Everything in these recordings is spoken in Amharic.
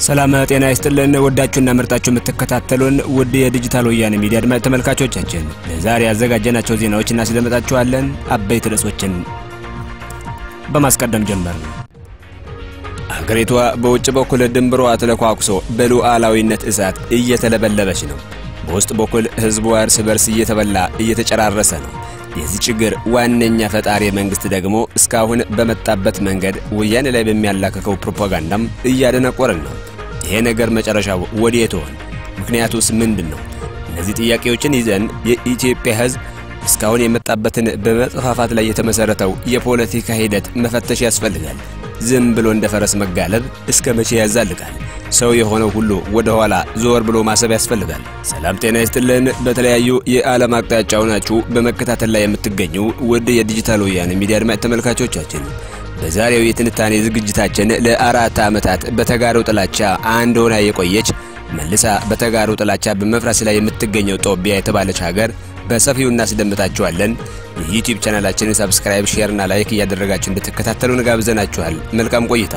ሰላም ጤና ይስጥልን። ወዳችሁና ምርጣችሁ የምትከታተሉን ውድ የዲጂታል ወያኔ ሚዲያ አድማጭ ተመልካቾቻችን ለዛሬ ያዘጋጀናቸው ዜናዎች እናስደምጣችኋለን። አበይት ርዕሶችን በማስቀደም ጀመር። አገሪቷ በውጭ በኩል ድንበሯ ተለኳኩሶ በሉዓላዊነት እሳት እየተለበለበች ነው። በውስጥ በኩል ሕዝቧ እርስ በርስ እየተበላ እየተጨራረሰ ነው። የዚህ ችግር ዋነኛ ፈጣሪ መንግስት ደግሞ እስካሁን በመጣበት መንገድ ወያኔ ላይ በሚያላክከው ፕሮፓጋንዳም እያደነቆረን ነው። ይሄ ነገር መጨረሻው ወዴት ይሆን? ምክንያቱስ ምንድን ነው? እነዚህ ጥያቄዎችን ይዘን የኢትዮጵያ ሕዝብ እስካሁን የመጣበትን በመጥፋፋት ላይ የተመሰረተው የፖለቲካ ሂደት መፈተሽ ያስፈልጋል። ዝም ብሎ እንደ ፈረስ መጋለብ እስከ መቼ ያዛልቃል? ሰው የሆነው ሁሉ ወደ ኋላ ዞር ብሎ ማሰብ ያስፈልጋል። ሰላም ጤና ይስጥልን። በተለያዩ የዓለም አቅጣጫ ሆናችሁ በመከታተል ላይ የምትገኙ ውድ የዲጂታል ወያኔ ሚዲያ አድማጭ ተመልካቾቻችን በዛሬው የትንታኔ ዝግጅታችን ለአራት ዓመታት በተጋሩ ጥላቻ አንድ ሆና የቆየች መልሳ በተጋሩ ጥላቻ በመፍረስ ላይ የምትገኘው ጦቢያ የተባለች ሀገር በሰፊው እናስደምጣችኋለን። የዩቲዩብ ቻናላችንን ሰብስክራይብ፣ ሼር እና ላይክ እያደረጋችሁ እንድትከታተሉን ጋብዘናችኋል። መልካም ቆይታ።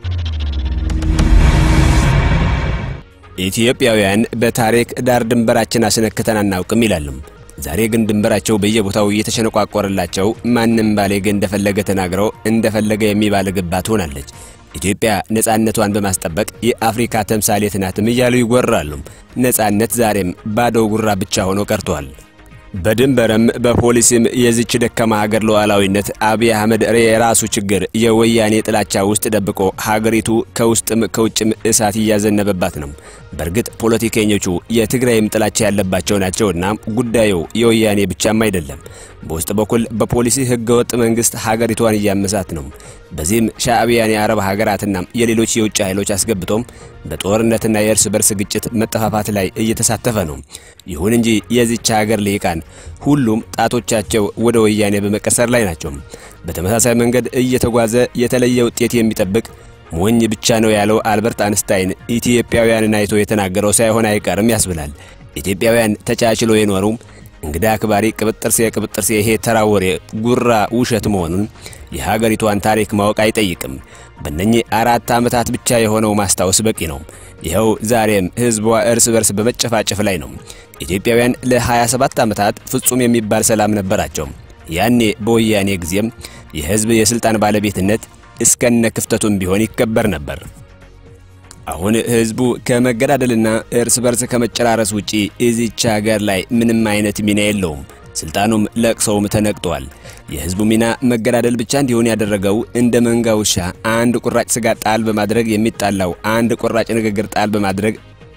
ኢትዮጵያውያን በታሪክ ዳር ድንበራችን አስነክተን አናውቅም ይላሉ። ዛሬ ግን ድንበራቸው በየቦታው እየተሸነቋቆረላቸው ማንም ባሌግ እንደፈለገ ተናግረው እንደፈለገ የሚባልግባት ሆናለች። ኢትዮጵያ ነጻነቷን በማስጠበቅ የአፍሪካ ተምሳሌት ናትም እያሉ ይጎራሉ። ነጻነት ዛሬም ባዶ ጉራ ብቻ ሆኖ ቀርቷል። በድንበርም በፖሊስም የዚች ደካማ ሀገር ሉዓላዊነት አብይ አህመድ የራሱ ችግር የወያኔ ጥላቻ ውስጥ ደብቆ ሀገሪቱ ከውስጥም ከውጭም እሳት እያዘነበባት ነው። በእርግጥ ፖለቲከኞቹ የትግራይም ጥላቻ ያለባቸው ናቸውና ጉዳዩ የወያኔ ብቻም አይደለም። በውስጥ በኩል በፖሊሲ ህገወጥ መንግስት ሀገሪቷን እያመሳት ነው። በዚህም ሻዕቢያን የአረብ ሀገራትና የሌሎች የውጭ ኃይሎች አስገብቶም በጦርነትና የእርስ በርስ ግጭት መጠፋፋት ላይ እየተሳተፈ ነው። ይሁን እንጂ የዚች ሀገር ልሂቃን ሁሉም ጣቶቻቸው ወደ ወያኔ በመቀሰር ላይ ናቸው። በተመሳሳይ መንገድ እየተጓዘ የተለየ ውጤት የሚጠብቅ ሞኝ ብቻ ነው ያለው አልበርት አንስታይን ኢትዮጵያውያንን አይቶ የተናገረው ሳይሆን አይቀርም ያስብላል። ኢትዮጵያውያን ተቻችሎ የኖሩ እንግዳ አክባሪ ቅብጥርሴ ቅብጥርሴ ይሄ ተራ ወሬ ጉራ ውሸት መሆኑን የሀገሪቷን ታሪክ ማወቅ አይጠይቅም። በእነኚህ አራት ዓመታት ብቻ የሆነው ማስታወስ በቂ ነው። ይኸው ዛሬም ሕዝቧ እርስ በርስ በመጨፋጨፍ ላይ ነው። ኢትዮጵያውያን ለ27 ዓመታት ፍጹም የሚባል ሰላም ነበራቸው። ያኔ በወያኔ ጊዜም የሕዝብ የሥልጣን ባለቤትነት እስከነ ክፍተቱም ቢሆን ይከበር ነበር። አሁን ህዝቡ ከመገዳደልና እርስ በርስ ከመጨራረስ ውጪ እዚች ሀገር ላይ ምንም አይነት ሚና የለውም። ስልጣኑም ለቅሰውም ተነቅጧል። የህዝቡ ሚና መገዳደል ብቻ እንዲሆን ያደረገው እንደ መንጋ ውሻ አንድ ቁራጭ ስጋ ጣል በማድረግ የሚጣላው አንድ ቁራጭ ንግግር ጣል በማድረግ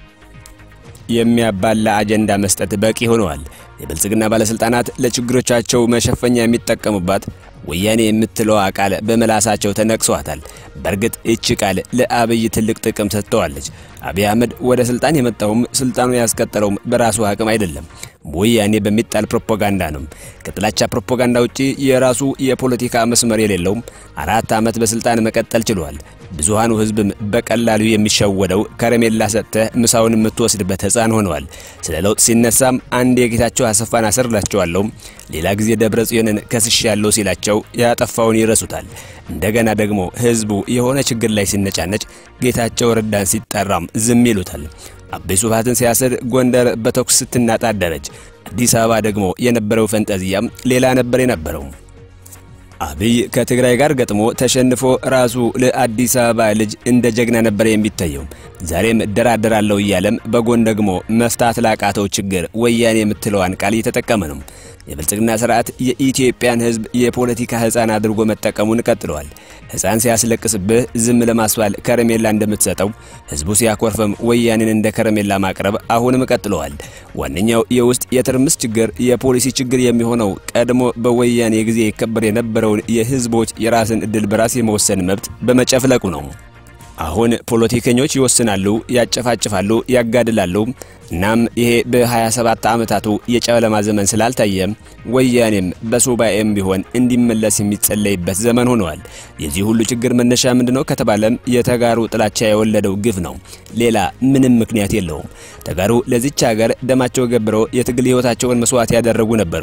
የሚያባላ አጀንዳ መስጠት በቂ ሆነዋል። የብልጽግና ባለስልጣናት ለችግሮቻቸው መሸፈኛ የሚጠቀሙባት ወያኔ የምትለዋ ቃል በመላሳቸው ተነቅሷታል። በእርግጥ እቺ ቃል ለአብይ ትልቅ ጥቅም ሰጥተዋለች። አብይ አህመድ ወደ ስልጣን የመጣውም ስልጣኑ ያስቀጠለውም በራሱ አቅም አይደለም፣ ወያኔ በሚጣል ፕሮፓጋንዳ ነው። ከጥላቻ ፕሮፓጋንዳ ውጪ የራሱ የፖለቲካ መስመር የሌለውም አራት ዓመት በስልጣን መቀጠል ችሏል። ብዙሃኑ ህዝብም በቀላሉ የሚሸወደው ከረሜላ ሰጥተህ ምሳውን የምትወስድበት ሕፃን ሆነዋል። ስለ ለውጥ ሲነሳም አንድ የጌታቸው አሰፋን አስርላቸዋለሁ፣ ሌላ ጊዜ ደብረ ጽዮንን ከስሽ ያለው ሲላቸው ያጠፋውን ይረሱታል። እንደገና ደግሞ ህዝቡ የሆነ ችግር ላይ ሲነጫነጭ ጌታቸው ረዳን ሲጠራም ዝም ይሉታል። አቤ ሱብሃትን ሲያስር ጎንደር በተኩስ ስትናጣ አደረች። አዲስ አበባ ደግሞ የነበረው ፈንጠዚያም ሌላ ነበር የነበረው። አብይ ከትግራይ ጋር ገጥሞ ተሸንፎ ራሱ ለአዲስ አበባ ልጅ እንደ ጀግና ነበር የሚታየው። ዛሬም እደራደራለሁ እያለም በጎን ደግሞ መፍታት ላቃተው ችግር ወያኔ የምትለዋን ቃል እየተጠቀመ ነው። የብልጽግና ስርዓት የኢትዮጵያን ህዝብ የፖለቲካ ህፃን አድርጎ መጠቀሙን ቀጥለዋል። ህፃን ሲያስለቅስብህ ዝም ለማስባል ከረሜላ እንደምትሰጠው ህዝቡ ሲያኮርፈም ወያኔን እንደ ከረሜላ ማቅረብ አሁንም ቀጥለዋል። ዋነኛው የውስጥ የትርምስ ችግር የፖሊሲ ችግር የሚሆነው ቀድሞ በወያኔ ጊዜ ይከበር የነበረውን የህዝቦች የራስን እድል በራስ የመወሰን መብት በመጨፍለቁ ነው። አሁን ፖለቲከኞች ይወስናሉ፣ ያጨፋጭፋሉ፣ ያጋድላሉ። እናም ይሄ በ27 ዓመታቱ የጨለማ ዘመን ስላልታየ ወያኔም በሱባኤም ቢሆን እንዲመለስ የሚጸለይበት ዘመን ሆነዋል። የዚህ ሁሉ ችግር መነሻ ምንድነው ከተባለም የተጋሩ ጥላቻ የወለደው ግፍ ነው። ሌላ ምንም ምክንያት የለውም። ተጋሩ ለዚች ሀገር ደማቸው ገብረው የትግል ህይወታቸውን መስዋዕት ያደረጉ ነበሩ።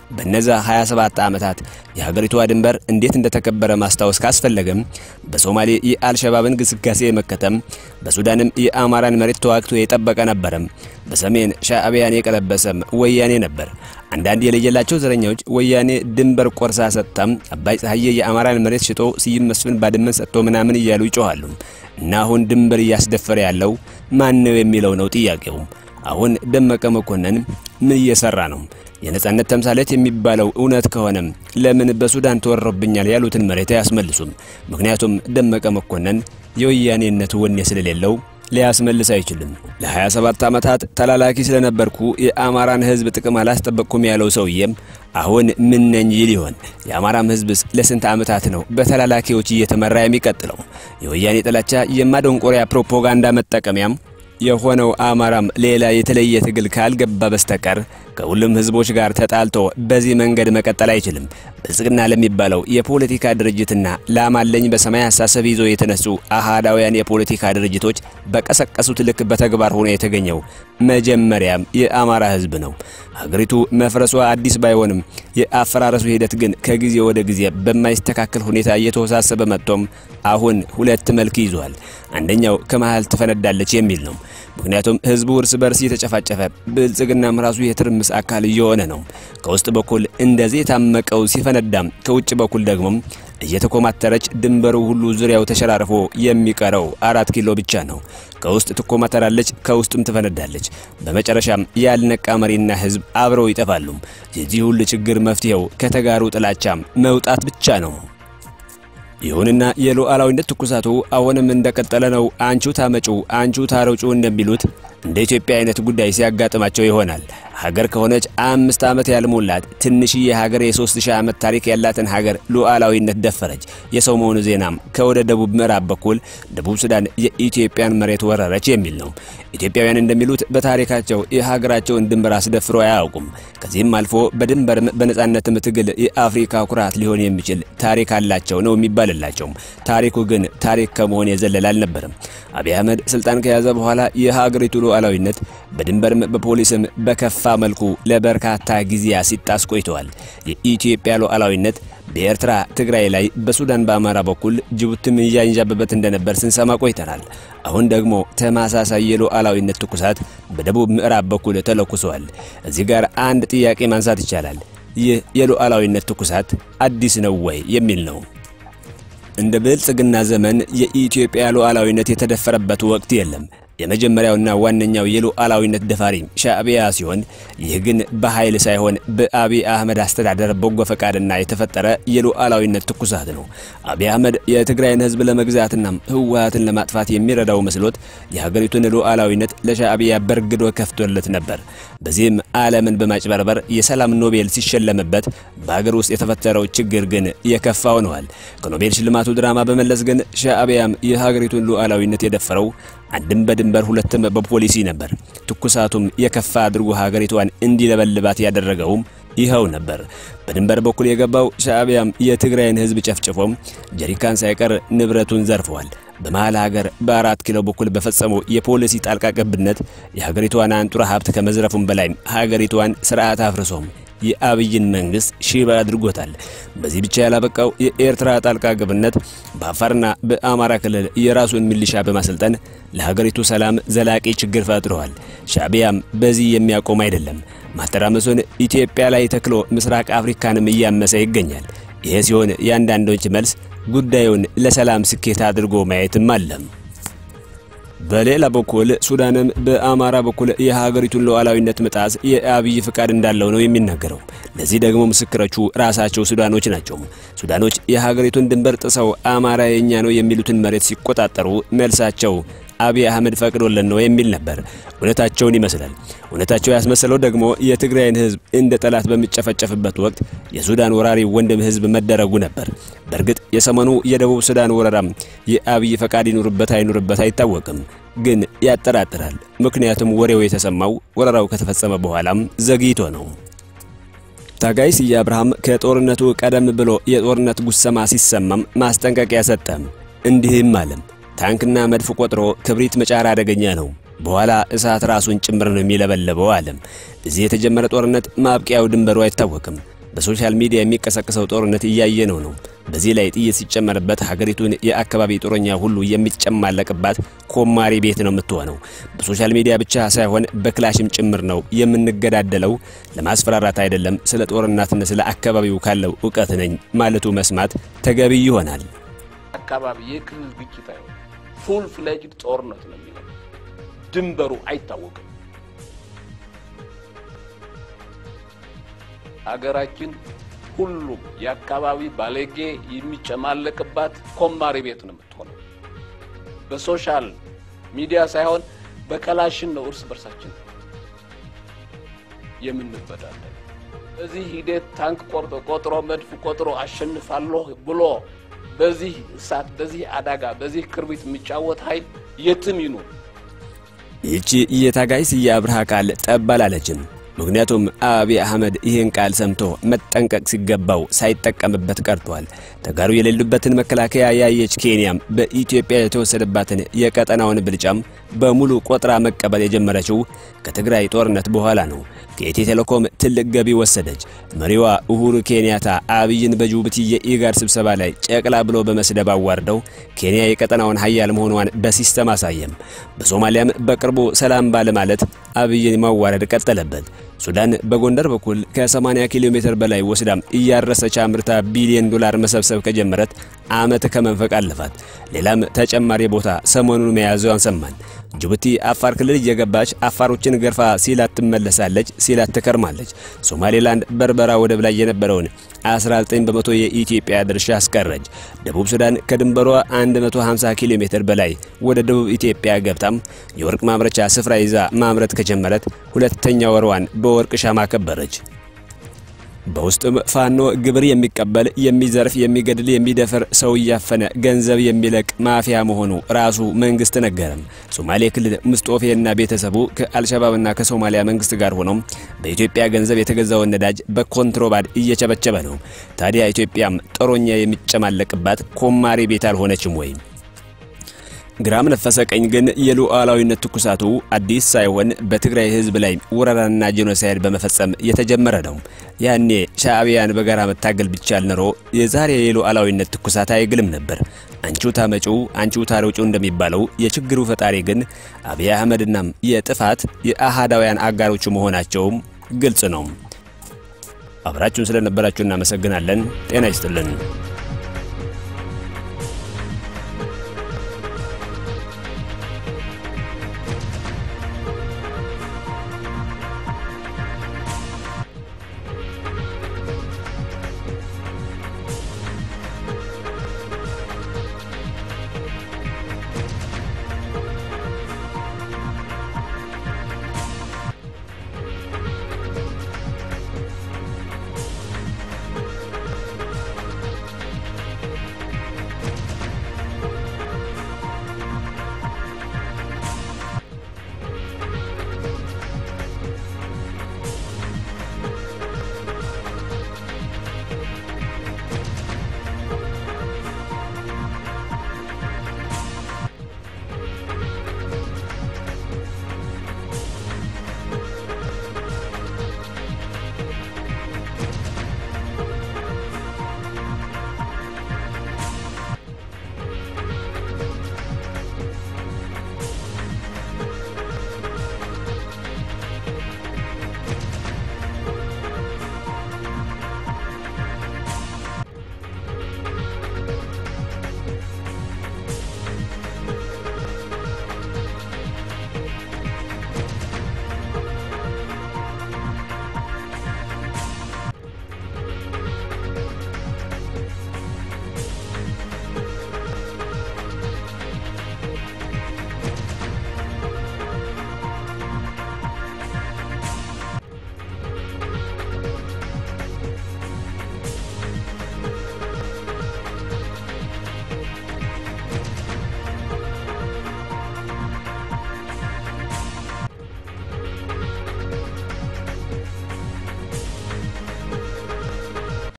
በነዛ 27 ዓመታት የሀገሪቷ ድንበር እንዴት እንደተከበረ ማስታወስ ካስፈለገም በሶማሌ የአልሸባብን ግስጋሴ መከተም፣ በሱዳንም የአማራን መሬት ተዋግቶ የጠበቀ ነበረም፣ በሰሜን ሻዕቢያን የቀለበሰም ወያኔ ነበር። አንዳንድ የለየላቸው ዘረኛዎች ወያኔ ድንበር ቆርሳ ሰጥታም አባይ ፀሐዬ የአማራን መሬት ሽጦ ስዩም መስፍን ባድመን ሰጥቶ ምናምን እያሉ ይጮኋሉ። እና አሁን ድንበር እያስደፈረ ያለው ማን ነው የሚለው ነው ጥያቄው። አሁን ደመቀ መኮንን ምን እየሰራ ነው? የነጻነት ተምሳሌት የሚባለው እውነት ከሆነም ለምን በሱዳን ተወሮብኛል ያሉትን መሬት አያስመልሱም? ምክንያቱም ደመቀ መኮንን የወያኔነት ወኔ ስለሌለው ሊያስመልስ አይችልም። ለ27 ዓመታት ተላላኪ ስለነበርኩ የአማራን ሕዝብ ጥቅም አላስጠበቅኩም ያለው ሰውዬም አሁን ምን ነኝ ይል ይሆን? የአማራም ሕዝብስ ለስንት ዓመታት ነው በተላላኪዎች እየተመራ የሚቀጥለው? የወያኔ ጥላቻ የማደንቆሪያ ፕሮፓጋንዳ መጠቀሚያም የሆነው አማራም ሌላ የተለየ ትግል ካልገባ በስተቀር ከሁሉም ህዝቦች ጋር ተጣልቶ በዚህ መንገድ መቀጠል አይችልም። ብልጽግና ለሚባለው የፖለቲካ ድርጅትና ላማለኝ በሰማይ አሳሰብ ይዞ የተነሱ አሃዳውያን የፖለቲካ ድርጅቶች በቀሰቀሱት ልክ በተግባር ሆኖ የተገኘው መጀመሪያም የአማራ ህዝብ ነው። ሀገሪቱ መፍረሷ አዲስ ባይሆንም የአፈራረሱ ሂደት ግን ከጊዜ ወደ ጊዜ በማይስተካከል ሁኔታ እየተወሳሰበ መጥቶም አሁን ሁለት መልክ ይዟል። አንደኛው ከመሃል ትፈነዳለች የሚል ነው። ምክንያቱም ህዝቡ እርስ በርስ እየተጨፋጨፈ ብልጽግናም ራሱ የትርምስ አካል እየሆነ ነው። ከውስጥ በኩል እንደዚህ የታመቀው ሲፈነዳም፣ ከውጭ በኩል ደግሞ እየተኮማተረች ድንበሩ ሁሉ ዙሪያው ተሸራርፎ የሚቀረው አራት ኪሎ ብቻ ነው። ከውስጥ ትኮማተራለች፣ ከውስጥም ትፈነዳለች። በመጨረሻም ያልነቃ መሪና ህዝብ አብረው ይጠፋሉ። የዚህ ሁሉ ችግር መፍትሄው ከተጋሩ ጥላቻም መውጣት ብቻ ነው። ይሁንና የሉዓላዊነት ትኩሳቱ አሁንም እንደቀጠለ ነው። አንቹ ታመጩ አንቹ ታረጩ እንደሚሉት እንደ ኢትዮጵያ አይነት ጉዳይ ሲያጋጥማቸው ይሆናል። ሀገር ከሆነች አምስት ዓመት ያልሞላት ትንሽዬ ሀገር የሶስት ሺህ ዓመት ታሪክ ያላትን ሀገር ሉዓላዊነት ደፈረች። የሰሞኑ ዜናም ከወደ ደቡብ ምዕራብ በኩል ደቡብ ሱዳን የኢትዮጵያን መሬት ወረረች የሚል ነው። ኢትዮጵያውያን እንደሚሉት በታሪካቸው የሀገራቸውን ድንበር አስደፍሮ አያውቁም። ከዚህም አልፎ በድንበርም በነጻነትም ትግል የአፍሪካ ኩራት ሊሆን የሚችል ታሪክ አላቸው ነው የሚባልላቸው። ታሪኩ ግን ታሪክ ከመሆን የዘለለ አልነበረም። አብይ አህመድ ስልጣን ከያዘ በኋላ የሀገሪቱ ሉዓላዊነት በድንበርም በፖሊስም በከፋ መልኩ ለበርካታ ጊዜያት ሲጣስ ቆይተዋል። የኢትዮጵያ ሉዓላዊነት በኤርትራ ትግራይ ላይ፣ በሱዳን በአማራ በኩል ጅቡቲም እያንዣበበት እንደነበር ስንሰማ ቆይተናል። አሁን ደግሞ ተመሳሳይ የሉዓላዊነት ትኩሳት በደቡብ ምዕራብ በኩል ተለኩሰዋል። እዚህ ጋር አንድ ጥያቄ ማንሳት ይቻላል። ይህ የሉዓላዊነት ትኩሳት አዲስ ነው ወይ የሚል ነው። እንደ ብልጽግና ዘመን የኢትዮጵያ ሉዓላዊነት የተደፈረበት ወቅት የለም። የመጀመሪያውና ዋነኛው የሉዓላዊነት ደፋሪ ሻዕቢያ ሲሆን ይህ ግን በኃይል ሳይሆን በአብይ አህመድ አስተዳደር በጎ ፈቃድና የተፈጠረ የሉዓላዊነት ትኩሳት ነው። አብይ አህመድ የትግራይን ሕዝብ ለመግዛትና ህወሓትን ለማጥፋት የሚረዳው መስሎት የሀገሪቱን ሉዓላዊነት ለሻዕቢያ በርግዶ ከፍቶለት ነበር። በዚህም ዓለምን በማጭበርበር የሰላም ኖቤል ሲሸለምበት በሀገር ውስጥ የተፈጠረው ችግር ግን የከፋ ሆነዋል። ከኖቤል ሽልማቱ ድራማ በመለስ ግን ሻዕቢያም የሀገሪቱን ሉዓላዊነት የደፈረው አንድም በድንበር ሁለትም በፖሊሲ ነበር። ትኩሳቱም የከፋ አድርጎ ሀገሪቷን እንዲለበልባት ያደረገውም ይኸው ነበር። በድንበር በኩል የገባው ሻዕቢያም የትግራይን ህዝብ ጨፍጭፎም ጀሪካን ሳይቀር ንብረቱን ዘርፈዋል። በመሃል ሀገር በአራት ኪሎ በኩል በፈጸመው የፖሊሲ ጣልቃ ገብነት የሀገሪቷን አንጡራ ሀብት ከመዝረፉም በላይ ሀገሪቷን ስርዓት አፍርሶም የአብይን መንግስት ሽባ አድርጎታል። በዚህ ብቻ ያላበቃው የኤርትራ ጣልቃ ገብነት በአፋርና በአማራ ክልል የራሱን ሚሊሻ በማሰልጠን ለሀገሪቱ ሰላም ዘላቂ ችግር ፈጥረዋል። ሻዕቢያም በዚህ የሚያቆም አይደለም። ማተራመሱን ኢትዮጵያ ላይ ተክሎ ምስራቅ አፍሪካንም እያመሰ ይገኛል። ይሄ ሲሆን የአንዳንዶች መልስ ጉዳዩን ለሰላም ስኬት አድርጎ ማየትም አለም። በሌላ በኩል ሱዳንም በአማራ በኩል የሀገሪቱን ሉዓላዊነት መጣስ የአብይ ፍቃድ እንዳለው ነው የሚናገረው። ለዚህ ደግሞ ምስክሮቹ ራሳቸው ሱዳኖች ናቸው። ሱዳኖች የሀገሪቱን ድንበር ጥሰው አማራ የኛ ነው የሚሉትን መሬት ሲቆጣጠሩ መልሳቸው አብይ አህመድ ፈቅዶልን ነው የሚል ነበር። እውነታቸውን ይመስላል። እውነታቸው ያስመሰለው ደግሞ የትግራይን ሕዝብ እንደ ጠላት በሚጨፈጨፍበት ወቅት የሱዳን ወራሪ ወንድም ሕዝብ መደረጉ ነበር። በእርግጥ የሰሞኑ የደቡብ ሱዳን ወረራም የአብይ ፈቃድ ይኑርበት አይኑርበት አይታወቅም፣ ግን ያጠራጥራል። ምክንያቱም ወሬው የተሰማው ወረራው ከተፈጸመ በኋላም ዘግይቶ ነው። ታጋይ ስዬ አብርሃም ከጦርነቱ ቀደም ብሎ የጦርነት ጉሰማ ሲሰማም ማስጠንቀቂያ ሰጠም። እንዲህም አለም ታንክና መድፍ ቆጥሮ ክብሪት መጫር አደገኛ ነው። በኋላ እሳት ራሱን ጭምር ነው የሚለበለበው አለም። እዚህ የተጀመረ ጦርነት ማብቂያው ድንበሩ አይታወቅም። በሶሻል ሚዲያ የሚቀሰቅሰው ጦርነት እያየነው ነው። በዚህ ላይ ጥይት ሲጨመርበት ሀገሪቱን የአካባቢ ጦረኛ ሁሉ የሚጨማለቅባት ኮማሪ ቤት ነው የምትሆነው። በሶሻል ሚዲያ ብቻ ሳይሆን በክላሽም ጭምር ነው የምንገዳደለው። ለማስፈራራት አይደለም፣ ስለ ጦርነትና ስለ አካባቢው ካለው እውቀት ነኝ ማለቱ መስማት ተገቢ ይሆናል። አካባቢ የክልል ግጭት አይሆን ፉል ፍሌጅድ ጦርነት ነው የሚለው ድንበሩ አይታወቅም። አገራችን ሁሉም የአካባቢ ባለጌ የሚጨማለቅባት ኮማሪ ቤት ነው የምትሆነው። በሶሻል ሚዲያ ሳይሆን በከላሽን ነው እርስ በርሳችን የምንበዳለን። በዚህ ሂደት ታንክ ቆርጦ ቆጥሮ መድፍ ቆጥሮ አሸንፋለሁ ብሎ በዚህ እሳት፣ በዚህ አደጋ፣ በዚህ ክርቢት የሚጫወት ኃይል የትም ይኑር ይህቺ የታጋይ ስዬ አብርሃ ቃል ጠብ አላለችም። ምክንያቱም አብይ አህመድ ይህን ቃል ሰምቶ መጠንቀቅ ሲገባው ሳይጠቀምበት ቀርቷል። ተጋሩ የሌሉበትን መከላከያ ያየች ኬንያም በኢትዮጵያ የተወሰደባትን የቀጠናውን ብልጫም በሙሉ ቆጥራ መቀበል የጀመረችው ከትግራይ ጦርነት በኋላ ነው። ከኢትዮ ቴሌኮም ትልቅ ገቢ ወሰደች። መሪዋ ኡሁሩ ኬንያታ አብይን በጅቡቲ የኢጋድ ስብሰባ ላይ ጨቅላ ብሎ በመስደብ አዋርደው ኬንያ የቀጠናውን ሀያል መሆኗን በሲስተም አሳየም። በሶማሊያም በቅርቡ ሰላም ባለማለት አብይን ማዋረድ ቀጠለበት። ሱዳን በጎንደር በኩል ከ80 ኪሎ ሜትር በላይ ወስዳም እያረሰች አምርታ ቢሊዮን ዶላር መሰብሰብ ከጀመረት ዓመት ከመንፈቅ አለፋት። ሌላም ተጨማሪ ቦታ ሰሞኑን መያዟን ሰማን። ጅቡቲ አፋር ክልል እየገባች አፋሮችን ገርፋ ሲላት ትመለሳለች፣ ሲላት ትከርማለች። ሶማሌላንድ በርበራ ወደብ ላይ የነበረውን 19 በመቶ የኢትዮጵያ ድርሻ አስቀረች። ደቡብ ሱዳን ከድንበሯ 150 ኪሎ ሜትር በላይ ወደ ደቡብ ኢትዮጵያ ገብታም የወርቅ ማምረቻ ስፍራ ይዛ ማምረት ከጀመረት ሁለተኛ ወርዋን በወርቅ ሻማ ከበረች። በውስጥም ፋኖ ግብር የሚቀበል የሚዘርፍ፣ የሚገድል፣ የሚደፍር ሰው እያፈነ ገንዘብ የሚለቅ ማፊያ መሆኑ ራሱ መንግስት ነገረም። ሶማሌ ክልል ምስጦፌና ቤተሰቡ ከአልሸባብና ከሶማሊያ መንግስት ጋር ሆኖም በኢትዮጵያ ገንዘብ የተገዛውን ነዳጅ በኮንትሮባንድ እየቸበቸበ ነው። ታዲያ ኢትዮጵያም ጦረኛ የሚጨማለቅባት ኮማሪ ቤት አልሆነችም ወይ? ግራም ነፈሰ ቀኝ ግን የሉዓላዊነት ትኩሳቱ አዲስ ሳይሆን በትግራይ ሕዝብ ላይ ወረራና ጄኖሳይድ በመፈጸም የተጀመረ ነው። ያኔ ሻዕቢያን በጋራ መታገል ቢቻል ኖሮ የዛሬ የሉዓላዊነት ትኩሳት አይግልም ነበር። አንቺው ታመጪው አንቺው ታሮጪው እንደሚባለው የችግሩ ፈጣሪ ግን አብይ አህመድናም የጥፋት የአሃዳውያን አጋሮቹ መሆናቸውም ግልጽ ነው። አብራችሁን ስለነበራችሁ እናመሰግናለን። ጤና ይስጥልን።